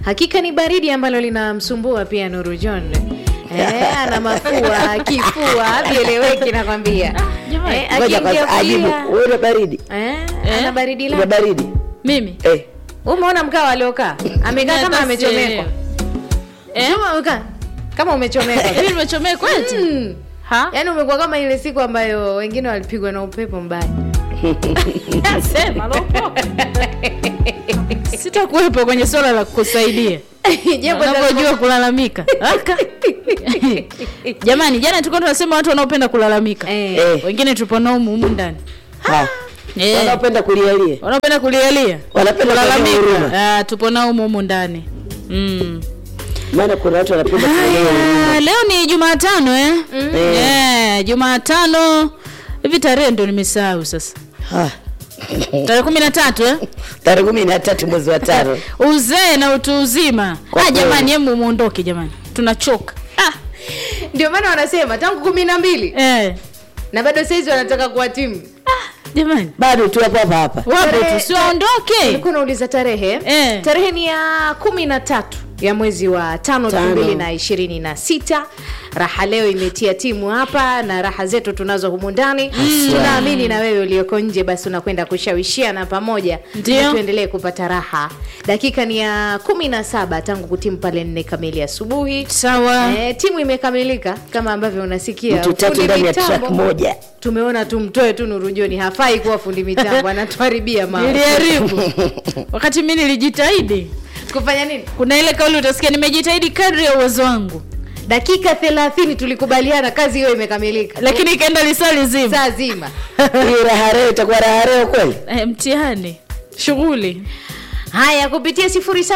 hakika ni baridi ambalo linamsumbua pia Nuru John. Eh, ana mafua, kifua, vieleweki nakwambia. jamani. Eh, Ngoja kwanza akiingia ajibu. pia- Wewe una baridi? Eh, Eh? ana baridi Una la. baridi? mimi Eh. Umeona mkao aliokaa? Amekaa kama Hata amechomekwa. sielewi. Eh? Kama umekaa kama umechomekwa. mimi nimechomekwa eti Mm. ha Yaani umekuwa kama ile siku ambayo wengine walipigwa na upepo mbaya. sema lopo sitakuwepo kwenye swala la kukusaidia Jambo la- unavyojua kulalamika Aka. jamani jana tulikuwa tunasema watu wanaopenda kulalamika Eh. Eh. wengine tupo nao humu humu ndani Ha. Eh. Wanaopenda kulialia. wanaopenda kulialia Wanapenda kulia huruma. kulalamika Ah, tupo nao humu humu ndani mm. Maana kuna watu wanapenda kulia huruma. Ah, leo ni jumatano eh? Eh. Eh, jumatano hivi tarehe ndo nimesahau sasa Ha. tarehe kumi na tatu eh? Tarehe kumi na tatu mwezi wa tano. uzee na utu uzima Kwa ah, kweli. jamani hemu muondoke jamani tunachoka ah. Ndio maana wanasema tangu kumi na mbili eh. na bado saizi wanataka kuwa timu. jamani Bado tu hapa hapa hapa. wapo Tarehe- tu siwaondoke Ulikuwa unauliza tarehe Eh. tarehe ni ya kumi na tatu ya mwezi wa tano elfu Tano. mbili na ishirini na sita raha leo imetia timu hapa na raha zetu tunazo humu ndani tunaamini na wewe ulioko nje basi unakwenda kushawishiana pamoja Ndio. ili tuendelee kupata raha dakika ni ya kumi na saba tangu kutimu pale nne kamili asubuhi sawa Eh, timu imekamilika kama ambavyo unasikia Mtu tatu Fundi ndani ya mitambo, track moja. tumeona tumtoe tu nurujoni hafai kuwa fundi mitambo anatuharibia mambo niliharibu wakati mi nilijitahidi kufanya nini kuna ile kauli utasikia nimejitahidi kadri ya uwezo wangu dakika thelathini tulikubaliana kazi hiyo imekamilika lakini ikaenda lisali zima saa zima Hii raha leo itakuwa raha leo kweli? eh, mtihani shughuli haya kupitia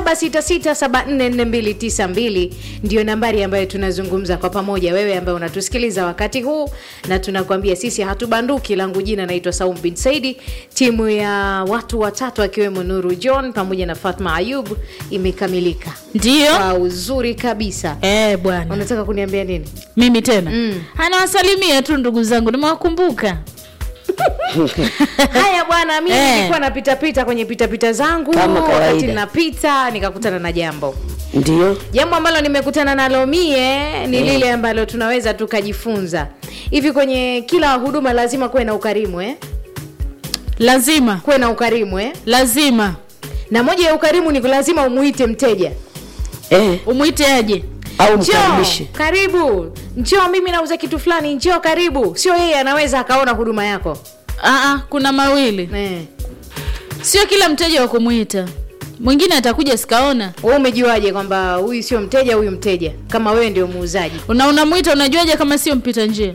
0766744292 ndio nambari ambayo tunazungumza kwa pamoja wewe ambaye unatusikiliza wakati huu na tunakuambia sisi hatubanduki langu jina naitwa saum bin saidi timu ya watu watatu akiwemo nuru john pamoja na fatma ayub imekamilika ndio kwa uzuri kabisa eh, bwana unataka kuniambia nini mimi tena Mm. anawasalimia tu ndugu zangu nimewakumbuka haya bwana mi Eh. nilikuwa napitapita kwenye pitapita zangu Kama kawaida. wakati napita nikakutana na jambo Ndio. jambo ambalo nimekutana nalo mie ni lile ambalo tunaweza tukajifunza hivi kwenye kila huduma lazima kuwe na ukarimu eh? lazima kuwe na ukarimu eh? lazima na moja ya ukarimu ni lazima umuite mteja Eh, umwite aje au njoo mkaribishe. karibu njoo mimi nauza kitu fulani njoo karibu sio yeye anaweza akaona huduma yako Aa, kuna mawili eh. sio kila mteja wa kumwita mwingine atakuja sikaona wewe umejuaje kwamba huyu sio mteja huyu mteja kama wewe ndio muuzaji una unamwita unajuaje kama sio mpita njia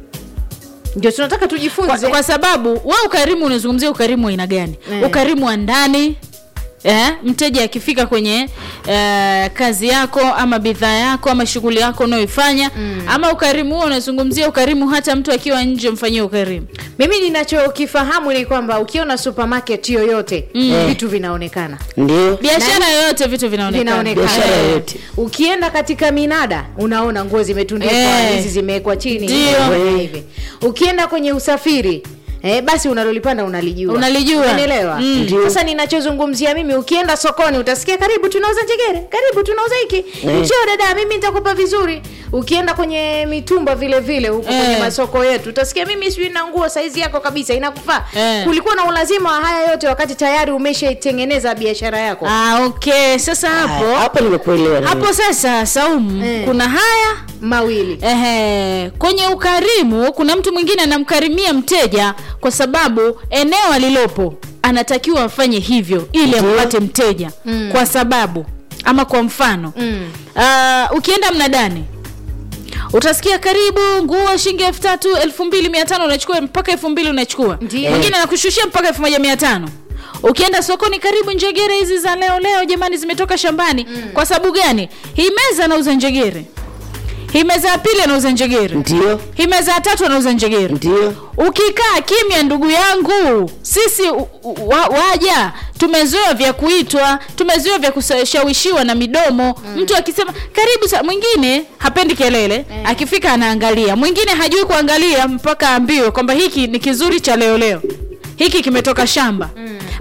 ndio tunataka kwa, tujifunze kwa sababu we ukarimu unazungumzia ukarimu wa aina gani Eh. ukarimu wa ndani Eh, mteja akifika kwenye eh, kazi yako ama bidhaa yako ama shughuli yako unayoifanya mm. ama ukarimu huo unazungumzia ukarimu hata mtu akiwa nje mfanyie ukarimu mimi ninachokifahamu ni kwamba ukiona supermarket yoyote Mm. vitu vinaonekana Ndio. biashara yoyote vitu vinaonekana vinaonekana Biashara Eh. yoyote. ukienda katika minada unaona nguo zimetundikwa Eh. hizi zimewekwa chini Ndio. hivi, hivi ukienda kwenye usafiri Eh, basi unalolipanda unalijua Unalijua. Unanielewa? Mm. Ndio. sasa ninachozungumzia mimi ukienda sokoni utasikia karibu tunauza njegere karibu tunauza hiki Eh. njoo dada mimi nitakupa vizuri ukienda kwenye mitumba vile vile huko Eh. kwenye masoko yetu utasikia mimi sijui na nguo saizi yako kabisa inakufaa Eh. kulikuwa na ulazima wa haya yote wakati tayari umeshaitengeneza biashara yako ah, okay sasa hapo Haya, Hapo nimekuelewa. na hapo sasa saumu Eh. kuna haya mawili Ehe, kwenye ukarimu kuna mtu mwingine anamkarimia mteja kwa sababu eneo alilopo anatakiwa afanye hivyo ili Ndio. ampate mteja Mm. kwa sababu ama kwa mfano Mm. uh, ukienda mnadani utasikia karibu nguo shilingi elfu tatu elfu mbili mia tano unachukua mpaka elfu mbili unachukua Ndio. mwingine anakushushia mpaka elfu moja mia tano ukienda sokoni karibu njegere hizi za leo leo jamani zimetoka shambani mm. kwa sababu gani hii meza anauza njegere hii meza ya pili anauza njegere Ndio. hii meza ya tatu anauza njegere Ndio. ukikaa kimya ndugu yangu sisi u, u, wa, waja tumezoea vya kuitwa tumezoea vya kushawishiwa na midomo mm. mtu akisema karibu sa mwingine hapendi kelele Eh. akifika anaangalia mwingine hajui kuangalia mpaka ambiwe kwamba hiki ni kizuri cha leo leo hiki kimetoka shamba mm.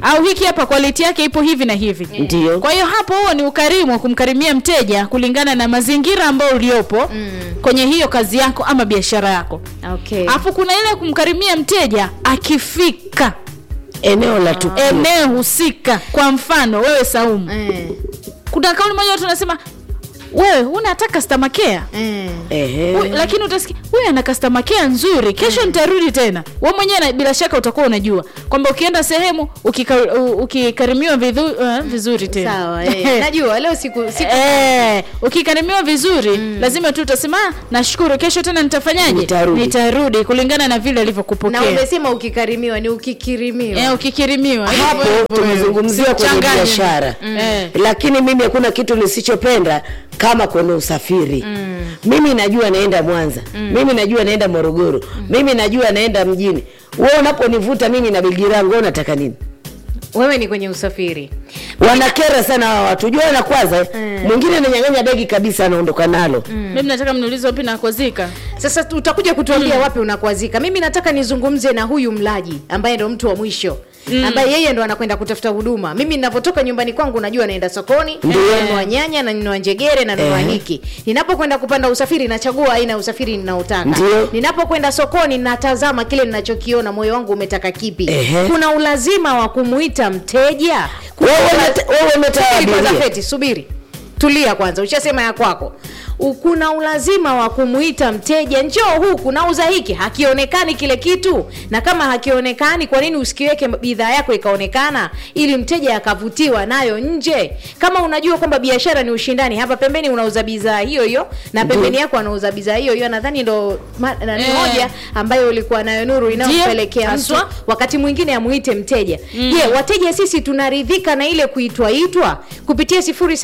au hiki hapa quality yake ipo hivi na hivi Ndio. kwa hiyo hapo huo ni ukarimu wa kumkarimia mteja kulingana na mazingira ambayo uliopo mm. kwenye hiyo kazi yako ama biashara yako okay. alafu kuna ile kumkarimia mteja akifika eneo la tukio eneo husika kwa mfano wewe saumu eh, kuna kauli moja watu wanasema wewe unataka customer care eh. Ehe. Huyu- lakini utasikia huyu ana customer care nzuri kesho nitarudi tena we mwenyewe na- bila shaka utakuwa unajua kwamba ukienda sehemu ukika, u- ukikarimiwa vidhu, uh, vizuri tena sawa eh. najua leo siku, siku Eh, ukikarimiwa vizuri lazima tu utasema "Ah, nashukuru kesho tena nitafanyaje Nitarudi." nitarudi kulingana na vile na alivyokupokea umesema ukikarimiwa ni ukikirimiwa eh, ukikirimiwa hapo Hivyo hivyo wewe. tumezungumzia kwenye Usichanganye. biashara Eh. lakini mimi hakuna kitu nisichopenda kama kwenye usafiri mimi najua naenda mwanza mimi najua naenda morogoro mimi najua naenda mjini we unaponivuta mimi na begi langu wewe unataka nini wewe ni kwenye usafiri wanakera sana hawa watu jua wanakwaza eh. mwingine ananyang'anya begi kabisa anaondoka nalo mimi nataka mniulize wapi nakozika sasa tu- utakuja kutuambia wapi unakwazika mimi nataka nizungumze na huyu mlaji ambaye ndo mtu wa mwisho mm. ambaye yeye ndo anakwenda kutafuta huduma mimi ninapotoka nyumbani kwangu najua naenda sokoni nanunua nyanya nanunua njegere nanunua Eh. hiki ninapokwenda kupanda usafiri nachagua aina ya usafiri ninaotaka Ndio. ninapokwenda sokoni natazama kile ninachokiona moyo wangu umetaka kipi Ehe. kuna ulazima wa kumuita mteja Kuna Wewe ula- umeta- wewe umetoa Subiri kwanza, abiria. Feti, subiri tulia kwanza ushasema ya kwako U- kuna ulazima wa kumuita mteja njoo huku nauza hiki hakionekani kile kitu na kama hakionekani kwa nini usikiweke bidhaa yako ikaonekana ili mteja akavutiwa nayo nje kama unajua kwamba biashara ni ushindani hapa pembeni unauza bidhaa hiyo hiyo na pembeni yako anauza bidhaa hiyo hiyo nadhani ndo ma- na- ni Eh. moja ambayo ulikuwa nayo nuru inayompelekea mtu haswa. wakati mwingine amuite mteja je wateja sisi tunaridhika na ile kuitwaitwa kupitia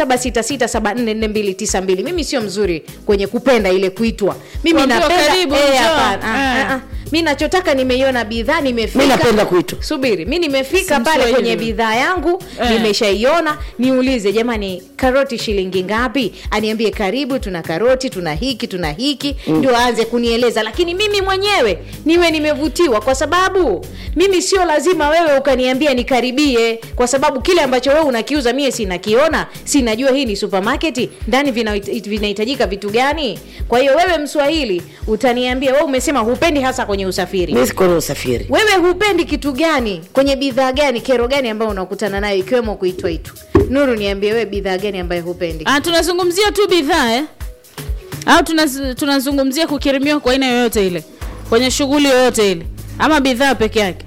0766744292 mimi sio mzuri kwenye kupenda ile kuitwa mimi Kuambiwa napenda karibu, eh, njoo. hapana. Ah, Eh. ah, ah. mi nachotaka nimeiona bidhaa nimefika mi napenda kuitwa subiri mi nimefika Si pale Mswahili. kwenye bidhaa yangu Eh. nimeshaiona niulize jamani karoti shilingi ngapi aniambie karibu tuna karoti tuna hiki tuna hiki ndio aanze kunieleza lakini mimi mwenyewe niwe nimevutiwa kwa sababu mimi sio lazima wewe ukaniambia nikaribie kwa sababu kile ambacho wewe unakiuza mie sinakiona sinajua hii ni supermarket ndani vinahit- vinahitajika vitu gani kwa hiyo wewe mswahili utaniambia wewe umesema hupendi hasa kwenye usafiri mi sikona usafiri wewe hupendi kitu gani kwenye bidhaa gani kero gani ambayo unakutana nayo ikiwemo kuitwaitwa nuru niambie wewe bidhaa gani ambayo hupendi ah, tunazungumzia tu bidhaa eh? au tunaz, tunazungumzia kukirimiwa kwa aina yoyote ile kwenye shughuli yoyote ile ama bidhaa peke yake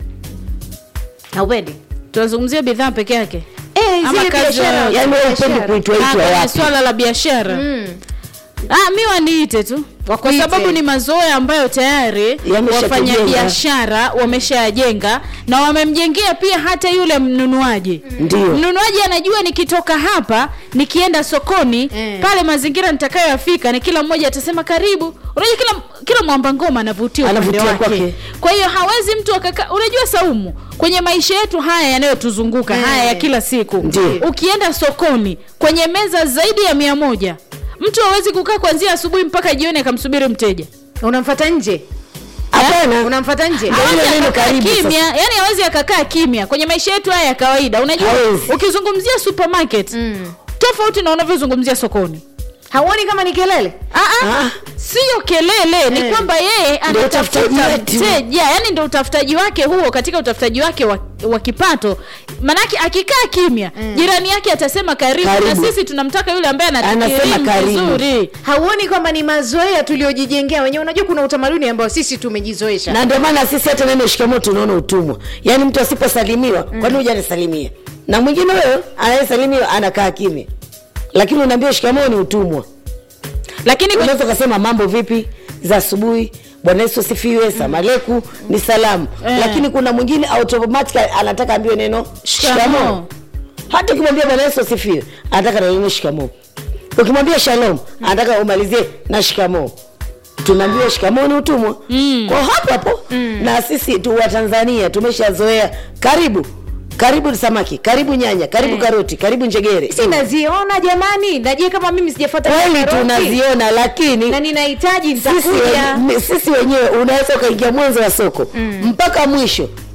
haupendi tunazungumzia bidhaa peke yake Eh, Ama zile kazi biashara- yoyote. yaani wewe upendi biashara. Ah, kuitwaitwa kwenye wapi swala la biashara Mm. Ah, mi waniite tu kwa Wakuite. sababu ni mazoea ambayo tayari Yameshakujenga. wafanyabiashara wameshayajenga na wamemjengea pia hata yule mnunuaji ndio mnunuaji anajua nikitoka hapa nikienda sokoni Eh. pale mazingira nitakayoyafika ni kila mmoja atasema karibu unajua kila kila mwamba ngoma anavutiwa upande Anavutia wake kwake. kwa hiyo hawezi mtu akaka unajua saumu kwenye maisha yetu haya yanayotuzunguka Eh. haya ya kila siku Ndiyo. ukienda sokoni kwenye meza zaidi ya mia moja mtu hawezi kukaa kuanzia asubuhi mpaka jioni akamsubiri mteja unamfata nje hapana unamfata nje Ndio ile Hawezi neno akakaa karibu sasa. kimya yani hawezi akakaa kimya kwenye maisha yetu haya ya kawaida unajua Hawezi. ukizungumzia supermarket Mm. tofauti na unavyozungumzia sokoni hauoni kama ni kelele Ah, ah, Ah. siyo kelele ni Eh. kwamba yeye Ndio anatafuta utafutaji wetu. mteja yani ndo utafutaji wake huo katika utafutaji wake wa, wa kipato manake akikaa kimya jirani yake atasema karibu, Karibu. na sisi tunamtaka yule ambaye Anasema anatukirimu karibu. vizuri hauoni kwamba ni mazoea tuliojijengea wenyewe unajua kuna utamaduni ambao sisi tumejizoesha na ndio maana sisi hata neno shikamoo tunaona utumwa yaani mtu asiposalimiwa mm. kwani huja anasalimia na mwingine huyo anayesalimiwa anakaa kimya lakini unaambia shikamoo ni utumwa lakini kwenye- unaweza ukasema mambo vipi za asubuhi bwana yesu asifiwe samaleku ni salamu Eh. lakini kuna mwingine automatic anataka ambiwe neno Shikamoo. shikamoo hata ukimwambia bwana yesu asifiwe anataka na neno shikamoo ukimwambia shalom anataka umalizie na shikamoo tunaambiwa shikamoo ni utumwa mm. kwa hapo hapo mm. na sisi tu wa tanzania tumeshazoea karibu karibu samaki karibu nyanya karibu Eh. karoti karibu njegere sinaziona jamani najie kama mimi sijafuata kweli karoti, tunaziona lakini na ninahitaji sisi, nitakuja wenye- sisi wenyewe unaweza ukaingia mwanzo wa soko mm. mpaka mwisho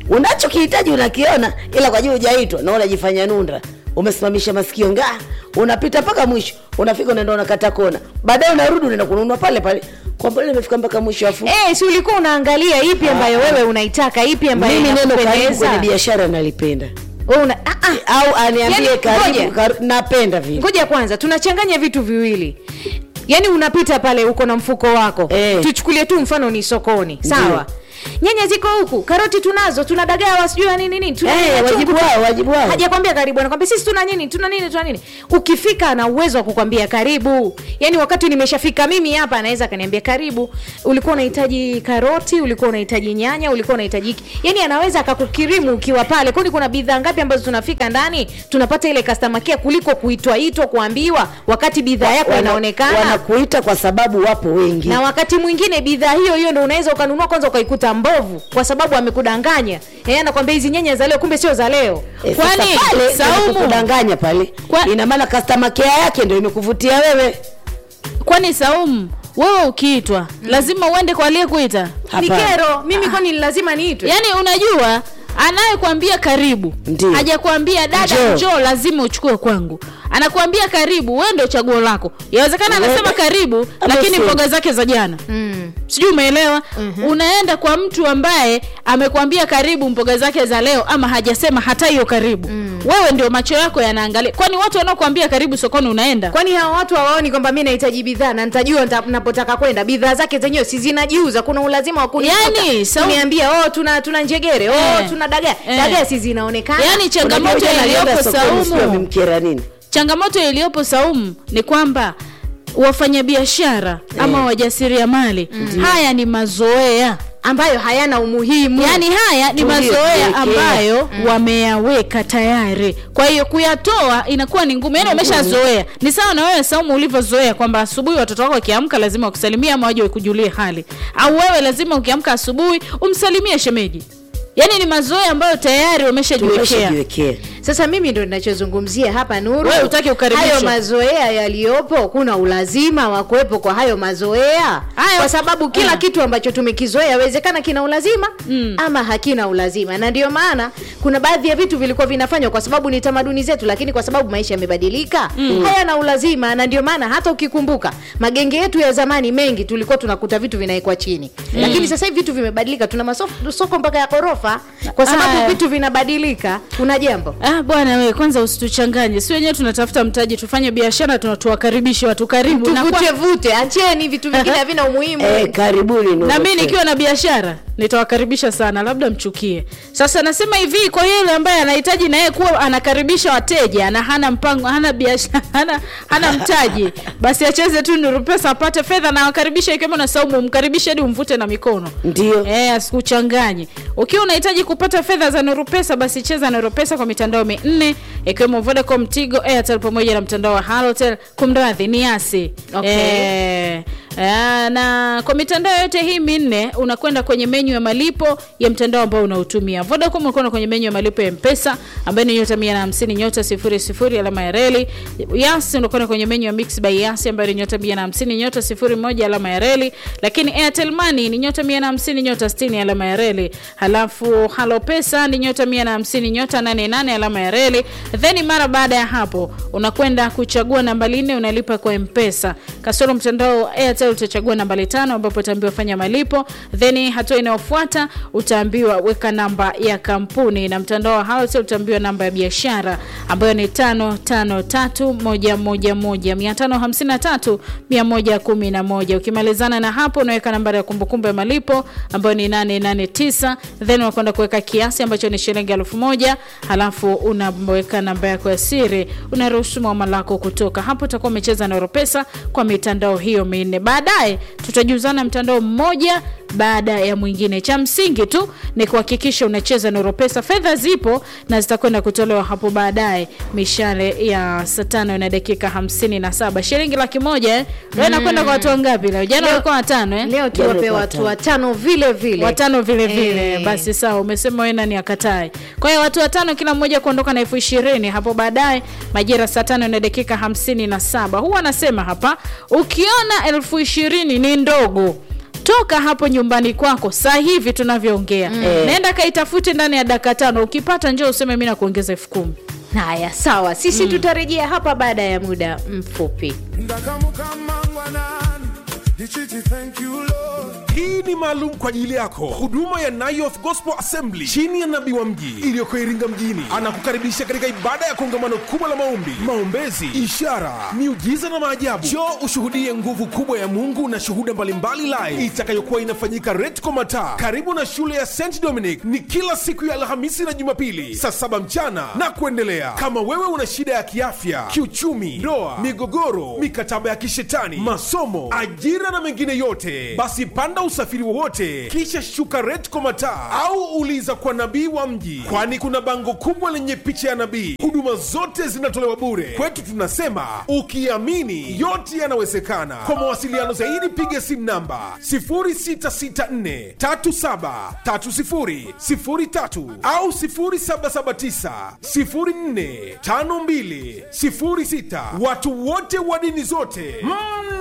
unachokihitaji unakiona ila kwa juu hujaitwa na unajifanya nunda umesimamisha masikio ngaa unapita mpaka mwisho unafika unaenda unakata kona baadaye unarudi unaenda kununua pale pale kwa mbona imefika mpaka mwisho afu Eh, si ulikuwa unaangalia ipi ambayo wewe unaitaka ipi ambayo mimi neno karibu inakupendeza? kwenye biashara nalipenda Wewe una ah, ah. au aniambie Yaani, karibu, ngoja. karibu napenda vile ngoja kwanza tunachanganya vitu viwili yaani unapita pale uko na mfuko wako Eh. tuchukulie tu mfano ni sokoni sawa nyanya ziko huku karoti tunazo tuna dagaa wasijui na nini nini tuna Eh, nyanya chungu wajibu tu. wao, wajibu wao. hajakwambia karibu anakwambia sisi tuna nini tuna nini tuna nini ukifika ana uwezo wa kukwambia karibu yaani wakati nimeshafika mimi hapa anaweza akaniambia karibu ulikuwa unahitaji karoti ulikuwa unahitaji nyanya ulikuwa unahitaji hiki yaani anaweza akakukirimu ukiwa pale kwani kuna bidhaa ngapi ambazo tunafika ndani tunapata ile customer care kuliko kuitwaitwa kuambiwa wakati bidhaa yako Wana- inaonekana wanakuita kwa sababu wapo wengi na wakati mwingine bidhaa hiyo hiyo ndo unaweza ukanunua kwanza ukaikuta mbovu kwa sababu amekudanganya yeye anakwambia hizi nyanya za leo kumbe sio za leo Eh, sasa Kwani, pale Saumu? kudanganya pale Kwa- ina maana customer care yake ndio imekuvutia wewe kwani saumu wewe ukiitwa lazima uende kwa aliyekuita ni Hapana. kero mimi kwani ni lazima niitwe yaani unajua anayekwambia karibu Ndiyo. hajakwambia dada Njoo. njoo lazima uchukue kwangu anakuambia karibu wewe ndio chaguo lako yawezekana anasema Wewe- karibu Ama lakini sio. mboga zake za jana mm. sijui umeelewa unaenda kwa mtu ambaye amekwambia karibu mboga zake za leo ama hajasema hata hiyo karibu wewe ndio macho yako yanaangalia kwani watu wanaokuambia karibu sokoni unaenda kwani hawa watu hawaoni kwamba mi nahitaji bidhaa na nitajua nita- napotaka kwenda bidhaa zake zenyewe si zinajiuza kuna ulazima wa kuniita, Yaani, sau- kuniambia oh tuna tuna njegere oh Eh. tuna dagaa Eh. dagaa si zinaonekana yaani changamoto Unajua jana iliyopo alienda sokoni, sijui saumu amemkera nini changamoto iliyopo saumu ni kwamba wafanyabiashara ama wajasiriamali haya ni mazoea ambayo hayana umuhimu yaani haya ni Ndio, mazoea ndio, ambayo wameyaweka tayari kwa hiyo kuyatoa inakuwa ni ngumu yaani wameshazoea ni sawa na wewe saumu ulivyozoea kwamba asubuhi watoto wako wakiamka lazima wakusalimia ama waje wakujulie hali au wewe lazima ukiamka asubuhi umsalimie shemeji yaani ni mazoea ambayo tayari wameshajiwekea tumeshajiwekea sasa mimi ndo ninachozungumzia hapa nuru Wewe hutaki ukaribishwe. hayo mazoea yaliyopo kuna ulazima wa kuwepo kwa hayo mazoea Hayo- kwa sababu kila Ah. kitu ambacho tumekizoea yawezekana kina ulazima mm. ama hakina ulazima na ndio maana kuna baadhi ya vitu vilikuwa vinafanywa kwa sababu ni tamaduni zetu lakini kwa sababu maisha yamebadilika mm. hayana ulazima na ndio maana hata ukikumbuka magenge yetu ya zamani mengi tulikuwa tunakuta vitu vinawekwa chini mm. lakini sasa hivi vitu vimebadilika tuna masoko mpaka ya ghorofa kwa sababu Aya. vitu vinabadilika kuna jambo Ah, bwana wewe kwanza usituchanganye si wenyewe tunatafuta mtaji tufanye biashara tuna- tuwakaribishe watu karibu na, kwa, tuvute vute acheni vitu vingine havina umuhimu eh, karibuni Nuru na mi FM. nikiwa na biashara nitawakaribisha sana labda mchukie sasa nasema hivi kwa yule ambaye anahitaji na yeye kuwa anakaribisha wateja na hana mpango hana biashara hana, hana mtaji basi acheze tu nuru pesa apate fedha na wakaribisha ikiwemo na saumu umkaribishe hadi umvute na mikono ndio Eh, asikuchanganye. Ukiwa unahitaji kupata fedha za Nuru Pesa basi cheza Nuru Pesa kwa mitandao minne ikiwemo Vodacom, Tigo, Airtel pamoja na mtandao wa Halotel. Kumradhi ni Yasi. Okay. Eh, eh, na kwa mitandao yote hii minne unakwenda kwenye menyu ya malipo ya mtandao ambao unautumia. Vodacom unakwenda kwenye menyu ya malipo ya Mpesa ambayo ni nyota 150 nyota 00 alama ya reli. Yasi unakwenda kwenye menyu ya Mix by Yasi ambayo ni nyota 150 nyota 01 alama ya reli, lakini Airtel Money ni nyota 150 nyota 60 alama ya reli. Halafu Halo Pesa ni nyota 150 nyota 88 alama ya reli. Then mara baada ya hapo unakwenda kuchagua nambari nne unalipa kwa Mpesa. Kasoro mtandao wa Airtel utachagua nambari tano ambapo utaambiwa fanya malipo. Then hatua inayofuata utaambiwa weka namba ya kampuni na mtandao wa Halotel utaambiwa namba ya biashara ambayo ni 553111 553 ukimalizana na hapo unaweka nambari ya kumbukumbu ya malipo ambayo ni 889 then unakwenda kuweka kiasi ambacho ni shilingi elfu moja halafu unaweka namba yako ya siri unaruhusu muamala wako kutoka hapo utakuwa umecheza na Oropesa kwa mitandao hiyo minne baadaye tutajuzana mtandao mmoja baada ya mwingine cha msingi tu ni kuhakikisha unacheza na Oropesa fedha zipo na zitakwenda kutolewa hapo baadaye mishale ya saa tano na dakika hamsini na saba shilingi laki moja eh? leo inakwenda kwa watu wangapi leo jana Leo- walikuwa watano eh? leo tuwape Jana watu watano. watano vile vile watano vile vile Eh. basi sawa umesema wewe nani akatae kwa hiyo watu watano kila mmoja kuondoka na elfu ishirini hapo baadaye majira saa tano na dakika hamsini na saba huwa anasema hapa ukiona elfu ishirini ni ndogo toka hapo nyumbani kwako saa hivi tunavyoongea nenda kaitafute ndani ya dakika tano ukipata njoo useme mi nakuongeza elfu kumi haya sawa sisi tutarejea hapa baada ya muda mfupi ndakamukamangwanani ndichiti thank you lord hii ni maalum kwa ajili yako huduma ya Nayoth Gospel Assembly chini ya nabii wa mji iliyoko Iringa mjini anakukaribisha katika ibada ya kongamano kubwa la maombi, maombezi, ishara, miujiza na maajabu. Njoo ushuhudie nguvu kubwa ya Mungu na shuhuda mbalimbali live itakayokuwa inafanyika Retco Mataa karibu na shule ya St Dominic. Ni kila siku ya Alhamisi na Jumapili saa saba mchana na kuendelea. Kama wewe una shida ya kiafya, kiuchumi, ndoa, migogoro, mikataba ya kishetani, masomo, ajira na mengine yote, basi panda usafiri wowote kisha shuka Retco Mataa au uliza kwa nabii wa mji, kwani kuna bango kubwa lenye picha ya nabii. Huduma zote zinatolewa bure. Kwetu tunasema ukiamini yote yanawezekana. Kwa mawasiliano zaidi piga simu namba 0664373003 au 0779045206. Watu wote wa dini zote mm.